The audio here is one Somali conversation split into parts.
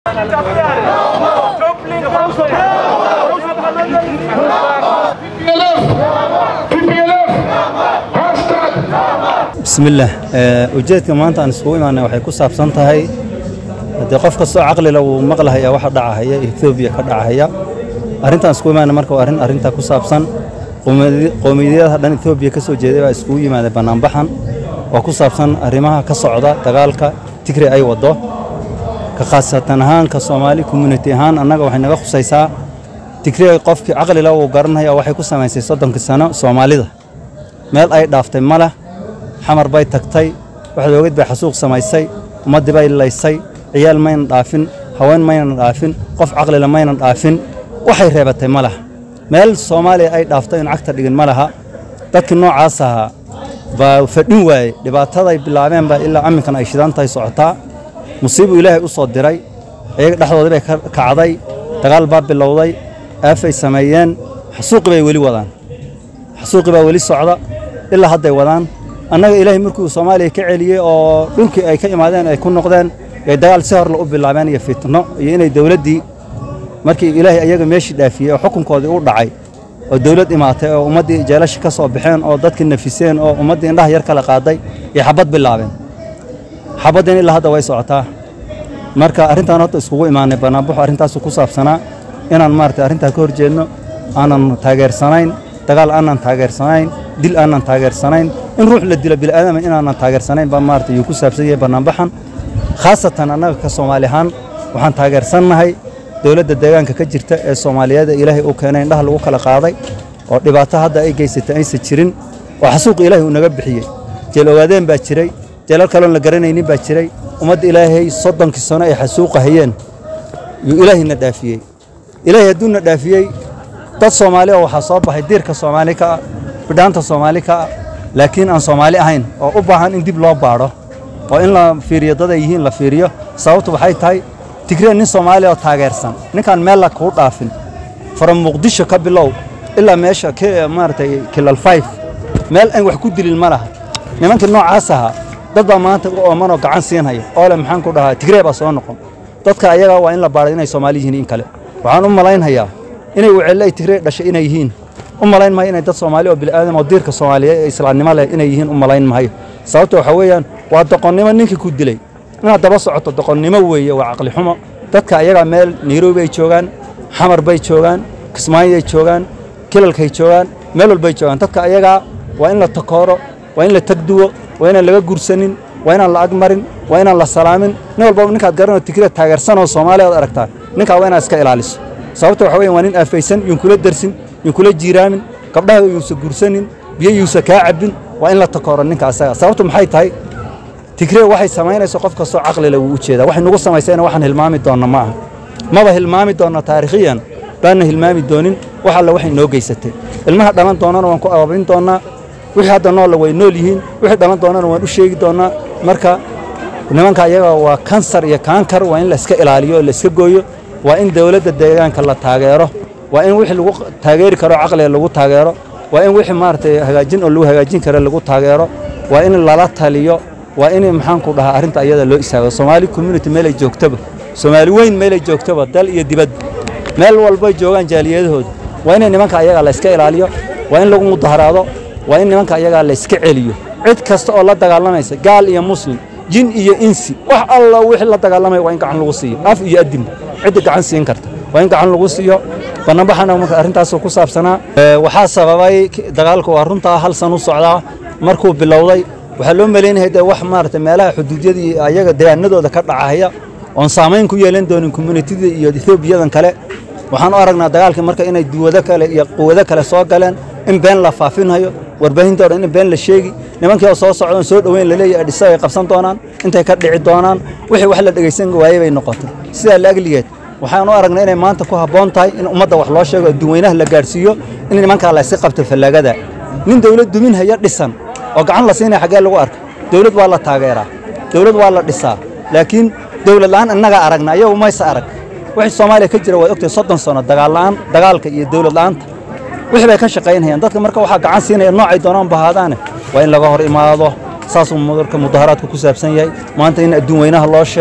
bismillaah ujeedka maanta aan iskugu imaanay waxay ku saabsan tahay haddii qof kastoo caqlila wuu maqlahaya waxa dhacahaya etoobiya ka dhacahaya arrintaan iskugu imaanay marka waa arrin arrintaa ku saabsan qowmiyadyaha dhan etoobiya ka soo jeeday baa iskugu yimaaday bannaanbaxan oo ku saabsan arrimaha ka socda dagaalka tigre ay waddo ka khaasatan ahaan ka soomaali community ahaan annaga waxay naga khusaysaa tigre qofkii caqlila wuu garanaya waxay ku samaysay soddonkii sano soomaalida meel ay dhaaftay ma leh xamar bay tagtay waxaad ogeyd bay xasuuq samaysay ummaddii bay laysay ciyaal maynan dhaafin haween maynan dhaafin qof caqlila maynan dhaafin waxay reebatay ma laha meel soomaaliya ay dhaaftay in cagta dhigin ma laha dadkii noocaas ahaa baa fadhin waayey dhibaataday bilaabeen baa ilaa amminkan ay shidan tahay socotaa musiibuu ilaahay u soo diray iyaga dhexdoodii bay ka kacday dagaal baa bilowday aafay sameeyeen xasuuqii bay weli wadaan xasuuqii baa weli socda ilaa hadday wadaan annaga ilaahay markuu soomaaliya ka celiyey oo dhulkii ay ka imaadeen ay ku noqdeen ay dagaal si horle u bilaabeen iyo fitno iyo inay dowladdii markii ilaahay ayaga meeshii dhaafiyey oo xukunkoodii u dhacay oo dowlad imaatay oo ummaddii jeelasha ka soo baxeen oo dadkii nafiseen oo ummaddii indhaha yar kala qaaday iyo xabad bilaabeen xabaddiin ilaa hadda way socotaa marka arrintaan horta iskugu imaanay bannaanbaxu arrintaasu ku saabsanaa inaan maaragtay arrintaa ka hor jeedno aanan taageersanayn dagaal aanan taageersanayn dil aanan taageersanayn in ruux la dilo bil'aadama inaanan taageersanayn baa maarata yuu ku saabsan yahay bannaanbaxan khaasatan annaga ka soomaali ahaan waxaan taageersannahay dowladda deegaanka ka jirta ee soomaaliyeeda ilaahay uu keenay indhaha lagu kala qaaday oo dhibaato hadda ay geysatay aysan jirin oo xasuuq ilaahay uu naga bixiyey jeel ogaadeen baa jiray jeelal kaloon la garanaynin baa jiray ummadda ilaahay soddonkii sano ay xasuuqa hayeen yuu ilaahayna dhaafiyey ilaahay hadduuna dhaafiyey dad soomaali oo waxaa soo baxay diirka soomaali ka ah bidhaanta soomaali ka ah laakiin aan soomaali ahayn oo u baahan in dib loo baadho oo in la fiiriyo dad ay yihiin la fiiriyo sababtu waxay tahay tigree nin soomaali oo taageersan ninkaan meel la kuu dhaafin from muqdisho ka bilow ilaa meesha maaragtay kilal five meel aan wax ku dilin ma laha nimankii noocaas ahaa dad baa maanta u oomanoo gacan siinhaya oo le maxaan ku dhahaa tigree baa soo noqon dadka ayagaa waa in la baadhay inay soomaali yihiin in kale waxaan u malaynhayaa inay wecelle ay tigree dhashay inay yihiin u malayn mahayo inay dad soomaali oo bil'aadam oo diirka soomaaliyeed ee islaamnimo leh inay yihiin u malayn mahayo sababta waxa weeyaan waa doqonnimo ninkii ku dilay inaad daba socoto doqonnimo weeye waa caqli xumo dadka ayagaa meel nairobi ay joogaan xamar bay joogaan kismaayo ay joogaan kilalkay joogaan meel walbay joogaan dadka ayagaa waa in la takooro waa in la tagduwo waa inaan laga gursanin waa inaan la agmarin waa inaan la salaamin nin walbaba ninkaad garanoo tigree taageersanoo soomaaliya ad aragtaa ninkaa waa inaad iska ilaaliso sababta waxa weyan waa nin aafaysan yuun kula dersin yuun kula jiiraamin gabdhaha yuusa gursanin biyo yuusa kaa cabbin waa in la takooro ninka asaga sababtu maxay tahay tigree waxay samaynayso qof kastoo caqlile wuu u jeedaa waxay nugu samaysayna waxaan hilmaami doonna ma aha maba hilmaami doonna taarikhiyan baanna hilmaami doonin wax alle waxay noo geysatay ilmaha dhalan doonnana waan ku abaabin doonnaa wixii hadda noolla way nool yihiin wixii dhalan doonnana waan u sheegi doonnaa marka nimanka ayaga waa kansar iyo kaankar waa in la iska ilaaliyo oo la iska gooyo waa in dowladda deegaanka la taageero waa in wixii lagu taageeri karo caqliga lagu taageero waa in wixii maaragtay hagaajin oo lagu hagaajin karo lagu taageero waa in lala taliyo waa in maxaanku dhahaa arrinta ayada loo istaago soomaali community meelay joogtaba soomaali weyn meelay joogtaba dal iyo dibad meel walbay joogaan jaaliyadahooda waa in nimanka ayaga la iska ilaaliyo waa in lagu mudaharaado waa in nimanka ayagaa la iska celiyo cid kasta oo la dagaalamaysa gaal iyo muslim jin iyo insi wax alla wixii la dagaalamaya waa in gacan lagu siiyo af iyo adinba cidda gacan siin karta waa in gacan lagu siiyo bannaanbaxana marka arrintaasoo ku saabsanaa waxaa sababay dagaalku waa runtaa hal san u socdaa markuu bilowday waxaa loo malaynaya dee wax maaragtay meelaha xuduudyada iyo ayaga deegaanadooda ka dhacaya oon saamayn ku yeelan doonin communitida iyo etoobiyadan kale waxaan u aragnaa dagaalkii marka inay duwado kale iyo quwado kale soo galeen in been la faafinhayo warbaahinta o dhan in been la sheegi nimankii oo soo socdoon soo dhoweyn laleeyahay adhisa ay qabsan doonaan intay ka dhici doonaan wixii wax la dhegaysan waayey bay noqotay sidaa la agligeed waxaan u aragnay inay maanta ku habboon tahay in ummadda wax loo sheego adduunweynaha la gaadhsiiyo in nimankaa la iska qabto fallaagada nin dawlad dumin haya dhisan oo gacan la siinaya xaggee lagu arka dawlad waa la taageeraa dawlad waa la dhisaa laakiin dawlad la'aan innagaa aragna iyagu mayse arag wixii soomaaliya ka jira waad ogtahay soddon sano dagaal la'aan dagaalka iyo dawlad la'aanta wixii bay ka shaqaynayaan dadka marka waxaa gacan siinaya noocay doonaan bahaadaane waa in laga hor imaado saasuu marka mudaharaadku ku saabsan yahay maanta in adduun weynaha loo sheego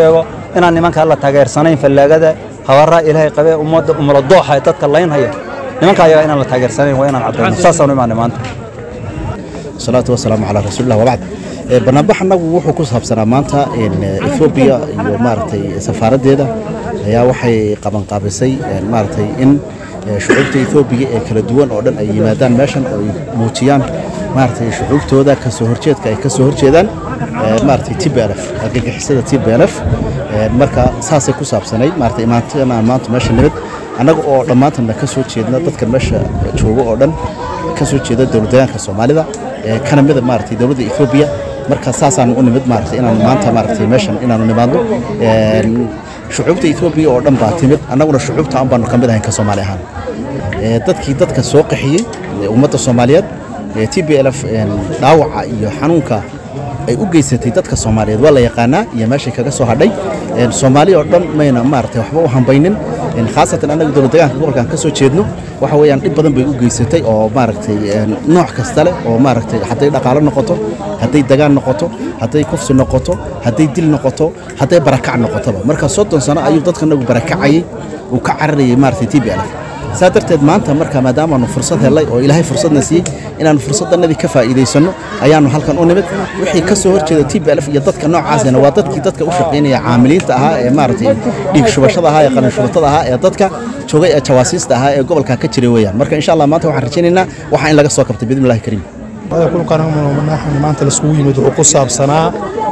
inaan nimankaa la taageersanayn fallaagada habaraa ilaahay qabee ummadda umala dooxa ee dadka laynhaya nimanka ayaga inaan la taageersanayn waa inaan caddayno saasaan u imaanay maanta salaatu wasalaamu calaa rasuulillah wabacd banaanbax annagu wuxuu ku saabsanaa maanta ethoobiya iyo maaragtay safaaraddeeda ayaa waxay qabanqaabisay maaragtay in shucuubta ethoobiya ee kala duwan oo dhan ay yimaadaan meeshan oo ay muujiyaan maaragtay shucuubtooda kasoo horjeedka ay ka soo horjeedaan maaragtay tblf argagixisada tblf marka saasay ku saabsanayd maaragtay imaantan aan maanta meesha nimid annaga oo dhammaantanna ka soo jeedna dadkan meesha jooga oo dhan ka soo jeeda dowladdeegaanka soomaalida kana mida maaragtay dowladda ethoobiya marka saasaan u nimid maaragtay inaan maanta maaragtay meeshan inaanu nimaadno shucuubta ethoobiya oo dhan baa timid annaguna shucuubta an baanu ka mid ahayn ka soomaali ahaan dadkii dadka soo qaxiyey ummadda soomaaliyeed t b lf dhaawaca iyo xanuunka ay u geysatay dadka soomaaliyeed waa la yaqaanaa iyo meeshay kaga soo hadhay soomaali oo dhan mayna maaragtay waxba u hambaynin khaasatan annaga dowladdegaanka gobolkan ka soo jeedno waxa weeyaan dhib badan bay u geysatay oo maaragtay nooc kasta leh oo maaragtay hadday dhaqaalo noqoto hadday dagaan noqoto hadday kufsi noqoto hadday dil noqoto hadday barakac noqotoba marka soddon sano ayuu dadkanagu barakacayey uu ka cararayay maaragtay t b lf saa darteed maanta marka maadaamaanu fursad hellay oo ilaahay fursadna siiyey inaannu fursaddanadii ka faa'iidaysanno ayaannu halkan u nimid wixii ka soo horjeeda t b lf iyo dadka noocaasina waa dadkii dadka u shaqaynaya caamiliinta ahaa ee maaragtay dhiig shubashada ahaa ee qalin shubatada ahaa ee dadka joogay ee jawaasiista ahaa ee gobolka ka jiray weeyaan marka insha allah maanta waxaan rajaynaynaa waxaa in laga soo kabtay bidni illahi kariim kulkan maanta laiskugu yimid wuxuu ku saabsanaa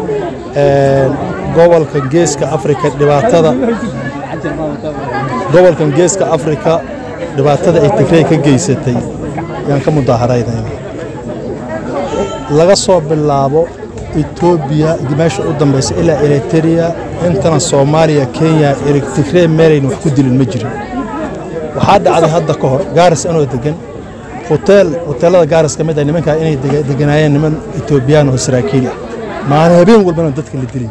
gobolka geeska afrika dhibaatada gobolkan geeska afrika dhibaatada ay tigrey ka geysatay yaan ka mudaaharaynayna laga soo bilaabo etoobiya meesha u dambaysa ilaa eritereya intana soomaaliya kenya tigrey meelayna wax ku dilin ma jirin waxaa dhacday hadda ka hor gaaris anoo degan hoteel hoteellada gaaris ka mid ah nimankaa inay deganaayeen niman etoobiyaan oo saraakiil ah maalin habeen walbana dadka la dilaya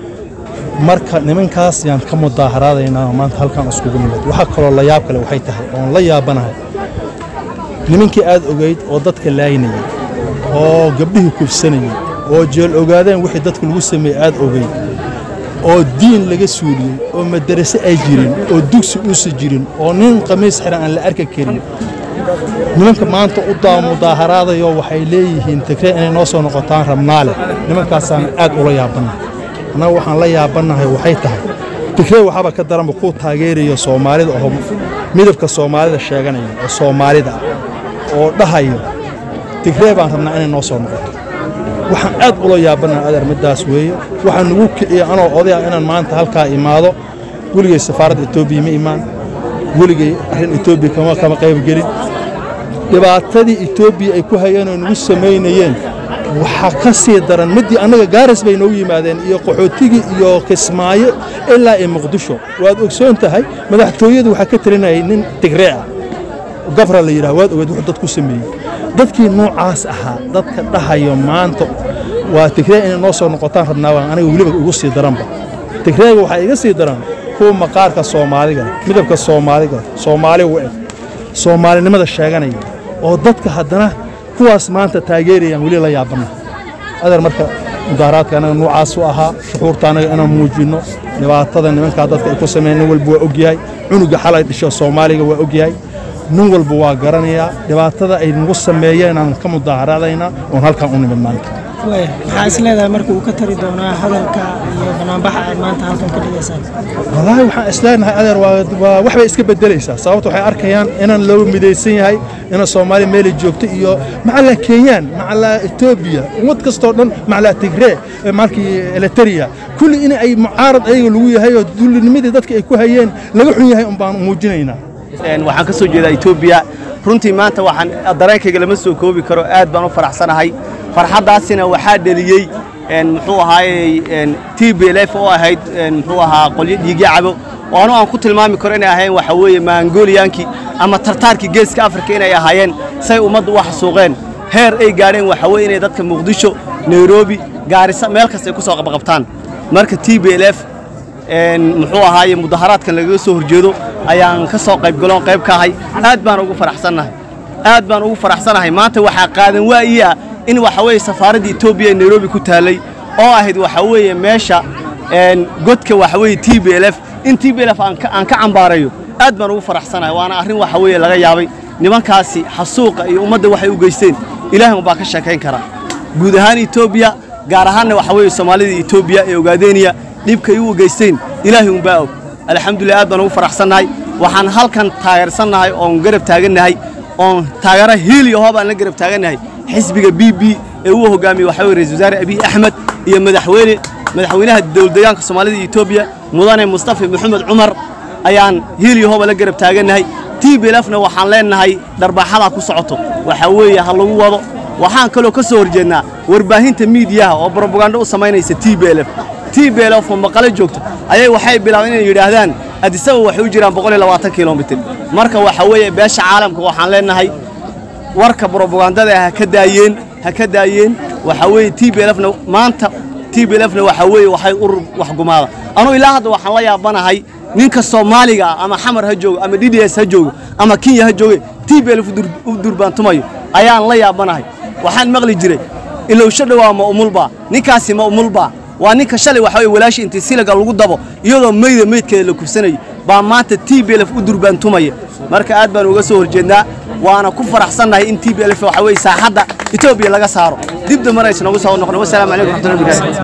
marka nimankaas yaan ka mudaaharaadaynaa maanta halkan iskugu nimid waxaa kaloo la yaab kale waxay tahay oon la yaabanahay nimankii aad ogayd oo dadka laaynayay oo gabdhihii kufsanayay oo jeel ogaadeen wixii dadka lagu sameeyey aad ogayd oo diin laga suuliyey oo madarase ay jirin oo dugsi uusa jirin oo nin qamiis xiran aan la arki karin nimanka maanta u daa mudaaharaadayo waxay leeyihiin tigree inay noo soo noqotaan rabnaale nimankaasaan aad ula yaabannahay annaga waxaan la yaabannahay waxay tahay tigree waxaaba ka daranba kuu taageerayo soomaalida oo midabka soomaalida sheeganaya oo soomaalida ah oo dhahayo tigree baan rabnaa inay noo soo noqoto waxaan aad ula yaabannahay adeer middaas weeye waxaa nugu kiciya anoo oday ah inaan maanta halkaa imaado weligay safaaradda etoobiya ma imaan weligay arrin etoobiya kama kama qaybgelin dhibaatadii etoobiya ay ku hayeen oo nagu samaynayeen waxaa ka sii daran middii annaga gaaris bay noogu yimaadeen iyo qaxootigii iyo kismaayo ilaa iyo muqdisho waad ogsoon tahay madaxtooyadu waxaa ka talinayay nin tigree ah gafra la yidhaha waad ogeed wuxuu dad ku sameeyey dadkii noocaas ahaa dadka dhahayo maanta waa tigree inay noo soo noqotaan rabnaa waan aniga weliba igu sii daranba tigreega waxaa iga sii daran kuwa maqaarka soomaaliga midabka soomaaliga soomaali u eg soomaalinimada sheeganaya oo dadka haddana kuwaas maanta taageerayaan weli la yaabanna adeer marka mudaaharaadka anaga noocaas u ahaa shuxuurta anaga inaan muujinno dhibaatada nimankaa dadka ay ku sameeyeen nin walba waa ogyahay cunuga xalay dhisho soomaaliga waa ogyahay nin walba waa garanayaa dhibaatada ay nagu sameeyeen aan ka mudaaharaadaynaa oon halkan u nimid maanta maxaa is leedahay marka uu ka tari doonaa hadalka iyo banaanbaxa aad maanta halkan ka dhigaysaan wallaahi waxaan isleenahay adeer waa wax bay iska bedelaysaa sababta waxay arkayaan inaan loo midaysan yahay ina soomaaliya meelay joogto iyo macallaa kenyaan macallaa etoobiya ummad kastoo dhan macallaa tigree maalkii eliteria kulli in ay mucaarad ayaga lagu yahay oo dullinimadii dadka ay ku hayeen laga xun yahay un baan muujinaynaa waxaan ka soo jeedaa etoobiya runtii maanta waxaan dareenkayga lama soo koobi karo aad baan u faraxsanahay farxaddaasina waxaa dheliyey muxuu ahaayey t b l f oo ahayd muxuu ahaa qolyo dhiigya cabo oo anu aan ku tilmaami karo inay ahayn waxa weeye maangoliyaankii ama tartaarkii geeska afrika inay ahaayeen say ummaddu u xasuuqeen heer ay gaadheen waxa weye inay dadka muqdisho nairobi gaarisa meel kasta ay ku soo qabqabtaan marka t b l f muxuu ahaaye mudaharaadkan lagaga soo horjeedo ayaan ka soo qaybgaloon qayb ka ahay aad baan ugu faraxsannahay aad baan ugu faraxsanahay maanta waxaa qaadan waa'iya in waxa weeye safaaradda etoobiya ee nairobi ku taallay oo ahayd waxa weeye meesha een, godka waxa weeye t b l f in t b l f aan ka aan ka cambaarayo aad baan ugu faraxsanahay waana arrin waxa weeye laga yaabay nimankaasi xasuuqa iyo ummadda waxay u geysteen ilaahay baa ka sheekayn kara guud ahaan etoobiya gaar ahaanna waxa weeye soomaalida etoobiya ee ogaadeeniya dhibkay u geysteen ilaahay unbaa og alxamdulilah aad baan ugu faraxsannahay waxaan halkan taageersannahay oon garab taagannahay oon taageero hiil iyo hoob aan la garab taagannahay xisbiga b b ee uu hogaamiyey waxaa weye ra-isul wasaare abiy axmed iyo madaxweyne madaxweynaha dowladdeegaanka soomaalida iyo etoobiya mudane mustafa maxamed cumar ayaan hiil iyo hooba la garab taagannahay t b lfna waxaan leenahay dharbaaxadaa ku socoto waxaa weeye ha lagu wado waxaan kaloo ka soo horjeednaa warbaahinta miidiyaha oo brobagando u samaynaysa t b l f t b l f oo maqale joogto ayay waxay bilaabeen inay yidhaahdaan adisaba waxay u jiraan boqol iyo labaatan kilomitir marka waxaa weeye beesha caalamka waxaan leenahay warka brobagandada ha ka daayeen ha ka daayeen waxaa weeye t b lfna maanta t b lfna waxaa weeye waxay urur wax gumaada anugu ilaa hadda waxaan la yaabanahay ninka soomaaliga ah ama xamar ha joogo ama d d s ha joogo ama kenya ha jooge t b lf u durbaantumayo ayaan la yaabanahay waxaan maqli jiray ilowsho dhowaa ma umulbaa ninkaasi ma umulbaa waa ninka shalay waxa weye walaashi intii silaga lagu dabo iyadoo meyda meydkeeda la kufsanayo baa maanta t b lf u durbaantumaya marka aad baan uga soo horjeednaa waana ku faraxsannahay in t b lf waxa weye saaxadda etoobiya laga saaro dib dambe aysan noogu soo noqon wasalaamu calaykum raxmatullahi wabarakatu